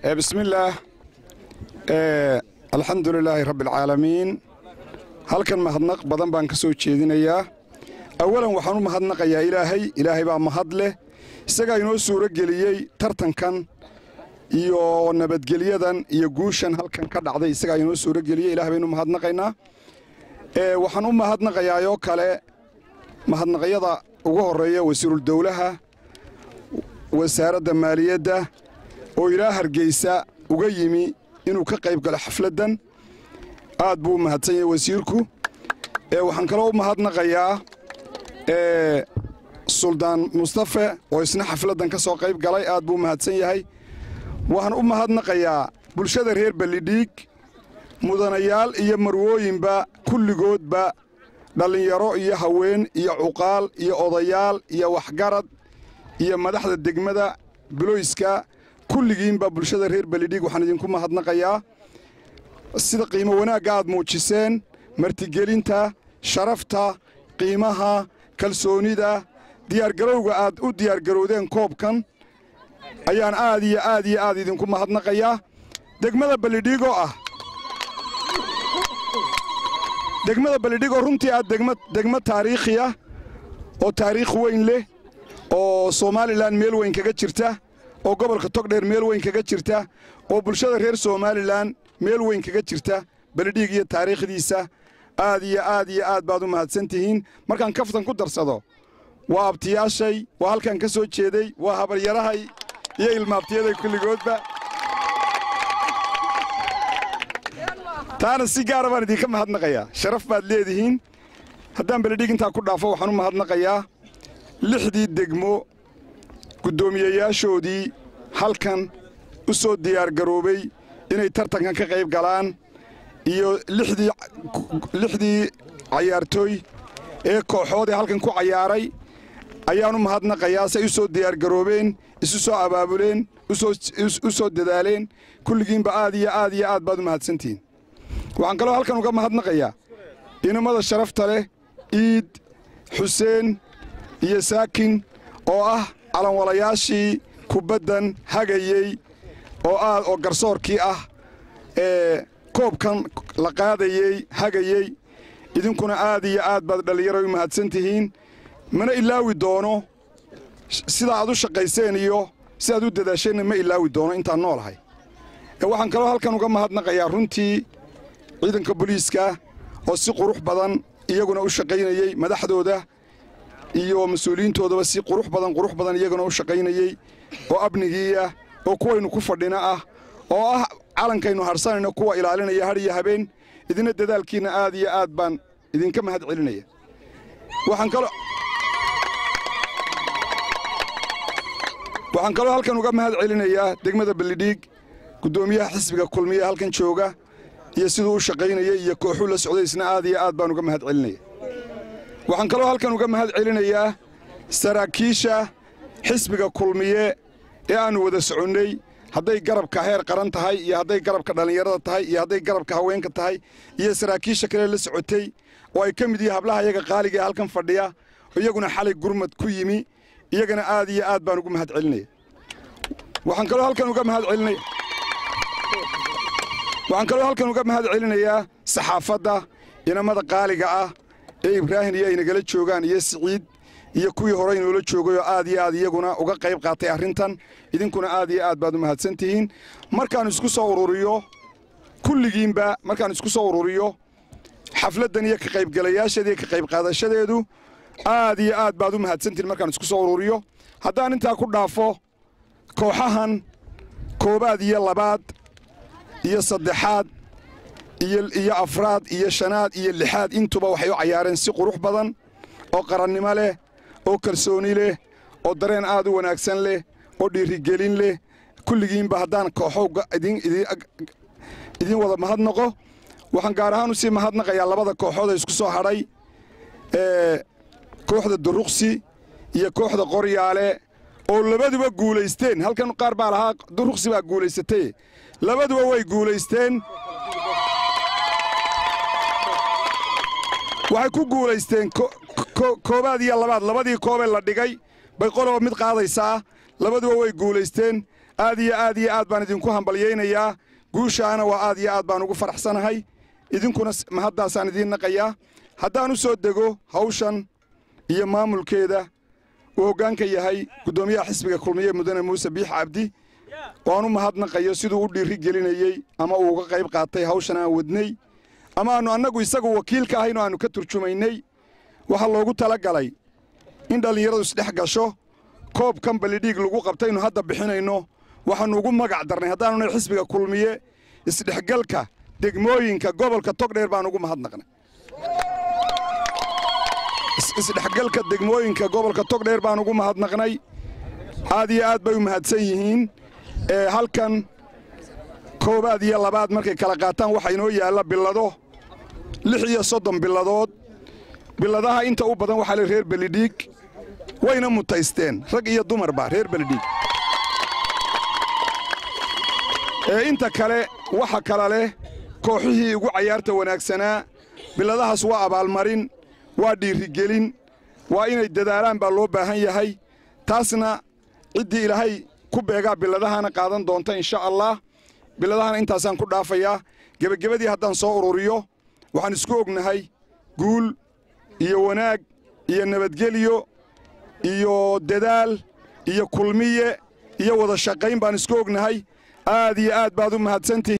بسم الله الحمد لله رب العالمين halkan mahadnaq badan baan ka soo jeedinayaa awalan waxaan u mahadnaqayaa ilaahay ilaahay baa mahad leh isagaa inoo suuro geliyey tartankan iyo nabadgelyadan iyo guushan halkan ka dhacday isagaa inoo suuro geliyey ilahay baynu mahadnaqaynaa waxaan u mahadnaqayaayoo kale mahadnaqyada ugu horreeya wasiiruldowlaha wasaaradda maaliyadda oo ilaa hargeysa uga yimi inuu ka qayb galo xafladdan aad buu u mahadsan yahay wasiirku waxaan kaloo u mahadnaqayaa suldaan mustafe oo isna xafladdan ka soo qayb galay aad buu u mahadsan yahay waxaan u mahadnaqayaa bulshada reer ballidhiig mudanayaal iyo marwooyinba kulligoodba dhallinyaro iyo haween iyo cuqaal iyo odayaal iyo waxgarad iyo madaxda degmada buloyska kulligiinba bulshada reer ballidhiig waxaan idinku mahadnaqayaa sida qiimo wanaagga aad muujiseen martigelinta sharafta qiimaha kalsoonida diyaargarowga aad u diyaargarowdeen koobkan ayaan aad iyo aad iyo aad idinku mahadnaqayaa degmada ballidhiigoo ah degmada ballidhiigoo runtii ah degmo taariikhi ah oo taariikh weyn leh oo somalilan meel weyn kaga jirta oo gobolka togdheer meel weyn kaga jirta oo bulshada reer somalilan meel weyn kaga jirta ballidhiig iyo taariikhdiisa aad iyo aad iyo aad baad u mahadsan tihiin markaan kaftan ku darsado waa abtiyaashay waa halkaan ka soo jeeday waa habaryarahay iyo ilmaabtiyaday kulligoodba taana si gaara baan idinka mahadnaqayaa sharaf baad leedihiin haddaan ballidhiig intaa ku dhaafo waxaan u mahadnaqayaa lixdii degmo guddoomiyeyaashoodii halkan u soo diyaargaroobay inay tartankan ka qayb galaan iyo lixdii cayaartooy ee kooxood ee halkan ku cayaaray ayaan u mahadnaqayaa say u soo diyaargaroobeen isu soo abaabuleen u soo dadaaleen kulligiinba aad iyo aad iyo aad baad u mahadsantihiin waxaan kaloo halkan uga mahadnaqayaa inamada sharafta leh iid xuseen iyo saakin oo ah calanwalayaashii kubaddan hagayey oo aad oo garsoorkii ah ee koobkan la qaadayey hagayey idinkuna aad iyo aad baad dhallinyaro u mahadsan tihiin mana ilaawi doono sida aad u shaqayseen iyo si aad u dadaasheenna ma ilaawi doono intaan noolahay waxaan kaloo halkan uga mahadnaqayaa runtii ciidanka booliiska oo si qurux badan iyaguna u shaqaynayey madaxdooda iyo mas-uuliyiintoodaba si qurux badan qurux badan iyaguna u shaqaynayey oo amnigiiah oo kuwaynu ku fadhina ah oo ah calankaynu harsanayno kuwa ilaalinaya hadh iyo habeen idina dadaalkiinna aad iyo aad baan idinka mahad celinaya waxaan kaloo halkan uga mahad celinayaa degmada ballidhiig guddoomiyaha xisbiga kulmiye halkan jooga iyo siduu u shaqaynayay iyo kooxuu la socdaysna aad iyo aad baan uga mahad celinaya waxaan kaloo halkan uga mahad celinayaa saraakiisha xisbiga kulmiye ee aannu wada soconnay hadday garabka heer qaran tahay iyo hadday garabka dhallinyarada tahay iyo hadday garabka haweenka tahay iyo saraakiisha kale la socotay oo ay ka mid yihiin hablaha iyaga qaaliga ee halkan fadhiya iyaguna xalay gurmad ku yimi iyagana aad iyo aad baan ugu mahad celinaya waxaan kaloo halkan uga mahad celinaya waxaan kaloo halkan uga mahad celinayaa saxaafadda inamada qaaliga ah ee ibraahim iyo ay nagala joogaan iyo siciid iyo kuwii hore inoola joogayoo aad iyo aad iyaguna uga qayb qaatay arrintan idinkuna aad iyo aad baad u mahadsan tihiin markaan isku soo ururiyo kulligiinba markaan isku soo ururiyo xafladdan iyo ka qaybgalayaasheeda iyo ka qayb qaadashadeedu aad iyo aad baad u mahadsantihiin markaan isku soo ururiyo haddaan intaa ku dhaafo kooxahan koobaad iyo labaad iyo saddexaad iyo afraad iyo shanaad iyo lixaad intuba waxay u cayaareen si qurux badan oo qarannimo leh oo kalsooni leh oo dareen aad u wanaagsan leh oo dhiirigelin leh kulligiinba haddaan kooxowga idiin wada mahadnaqo waxaan gaar ahaan u sii mahadnaqayaa labada kooxood ee isku soo hadhay ee kooxda duruqsi iyo kooxda qoryaale oo labaduba guulaysteen halkan qaar baa lahaa duruqsi baa guulaysatay labaduba way guulaysteen waxay ku guulaysteen koobaad iyo labaad labadii koobee la dhigay bay qoloba mid qaadaysaa labaduba way guulaysteen aad iyo aad iyo aad baan idinku hambalyaynayaa guushaana waa aad iyo aad baan ugu faraxsanahay idinkuna mahaddaasaan idiin naqayaa haddaan u soo dego hawshan iyo maamulkeeda uu hoggaanka yahay guddoomiyaha xisbiga kulmiye mudane muuse biix cabdi waan u mahadnaqayo siduu u dhiiri gelinayey ama uu uga qayb qaatay hawshan aan wadnay ama aannu annagu isagu wakiilka ahaynoo aannu ka turjumaynay waxaa loogu tala galay in dhallinyaradu isdhex gasho koobkan balidhiig lagu qabtaynu hadda bixinayno waxaannu ugu magac darnay haddaanunay xisbiga kulmiye isdhexgalka degmooyinka gobolka togdheer baan ugu mahadnaqnay isdhexgalka degmooyinka gobolka togdheer baan ugu mahadnaqnay aad iyo aad bay u mahadsan yihiin ee halkan koowaad iyo labaad markay kala qaataan waxaa inoo yaalla billado lix iyo soddon billadood billadaha inta u badan waxaa le reer belidhiig wayna mutaysteen rag iyo dumarba reer belidhiig ee inta kale waxa kala leh kooxihii ugu cayaarta wanaagsanaa billadahaas waa abaalmarin waa dhiirigelin waa inay dadaalaan baa loo baahan yahay taasna ciddii ilaahay ku beegaa billadahana qaadan doonta insha allah billadahana intaasaan ku dhaafayaa gebagabadii haddaan soo ururiyo waxaan isku ognahay guul iyo wanaag iyo nabadgelyo iyo dadaal iyo kulmiye iyo wada shaqayn baan isku ognahay aad iyo aad baad u mahadsantihi